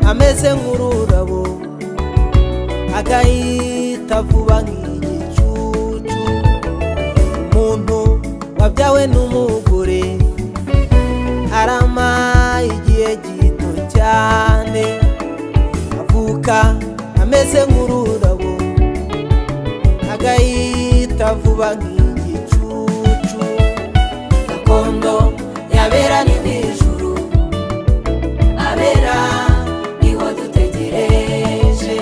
ameze nk'ururabo agahita vuba nk'igicucu umuntu wabyawe n'umugore arama igihe gito cyane avuka ameze nk'ururabo agahita vuba nk'igicucu gakondo yabera ni n'ijuru abera niho dutegereje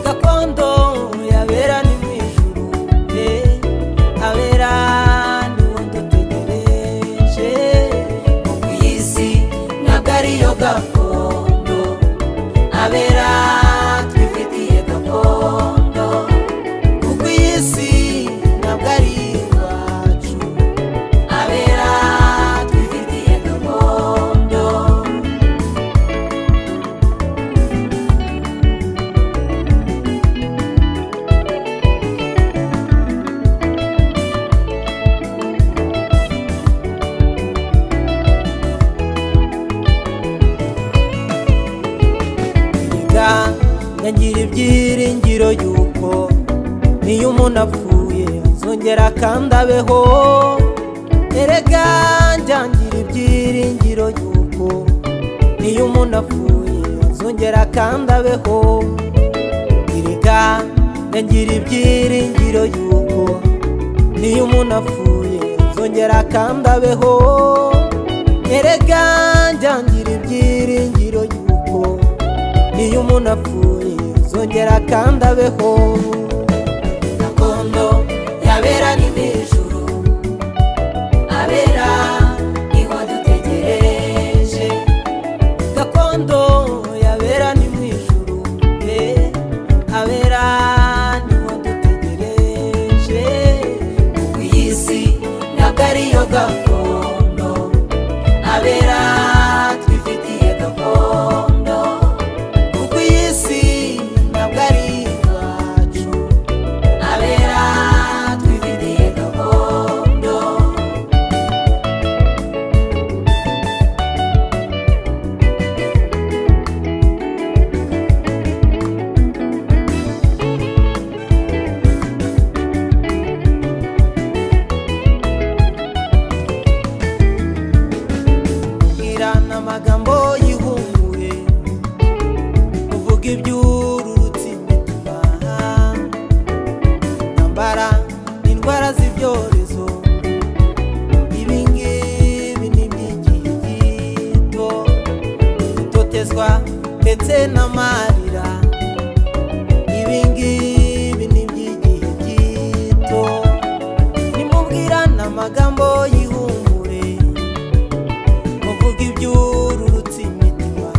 gakondo yabera ni mu ijuru eh, abera niho dutegereje mu isi ntabwo ariyo gakondo abera twifitiye gakondo kuko iyi si ntabwo ari iwacu abera twifitiye gakondo erega nkagira ibyiringiro yuko niyo umuntu apfuye azongera kandi abeho erega njangira ibyiringiro yuko niyo umuntu apfuye azongera kandi abeho erega nkagira ibyiringiro yuko niyo umuntu apfuye azongera kandi abeho erega njangira ibyiringiro yuko niyo umuntu apfuye zongera kandi abeho gakondo yabera ni n'ijuru abera niho dutegereje gakondo yabera ni mu ijuru eh, abera niho dutegereje kuko iyi si ntabwo ariyo gakondo abera twifitiye gakondo kuko iyi si ntabwo ari iwacu abera twifitiye gakondo irana amagambo y'ihumure uvuga iby'urutsi imitima intambara indwara z'ibyorezo ibingibi ni iby'igihe gito gutotezwa ndetse n'amarira ibingibi ni iby'igihe gito nimubwirane amagambo y'ihumure muvuga iby'ururutsi imitima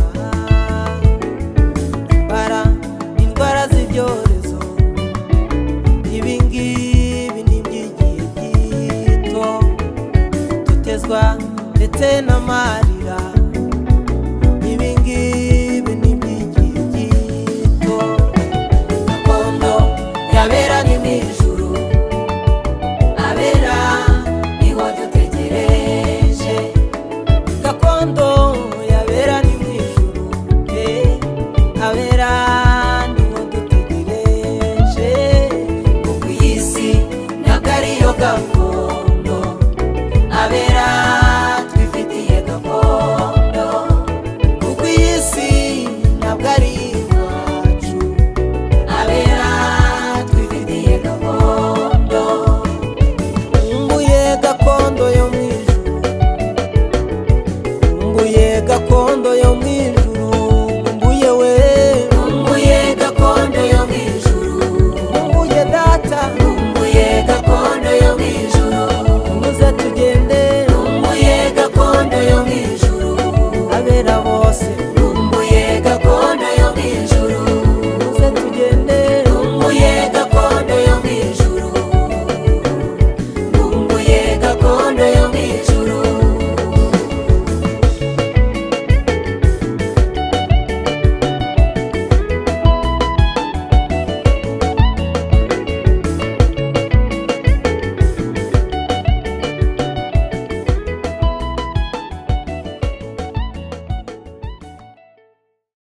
bara indwara z'ibyorezo ibingibi ni iby'igihe gito dutezwa ndetse n'amarira ibingibi ni iby'igihe gito gakondo yabera ni n'ijuru abera niho dutegereje gakondo yabera ni mu ijuru eh, abera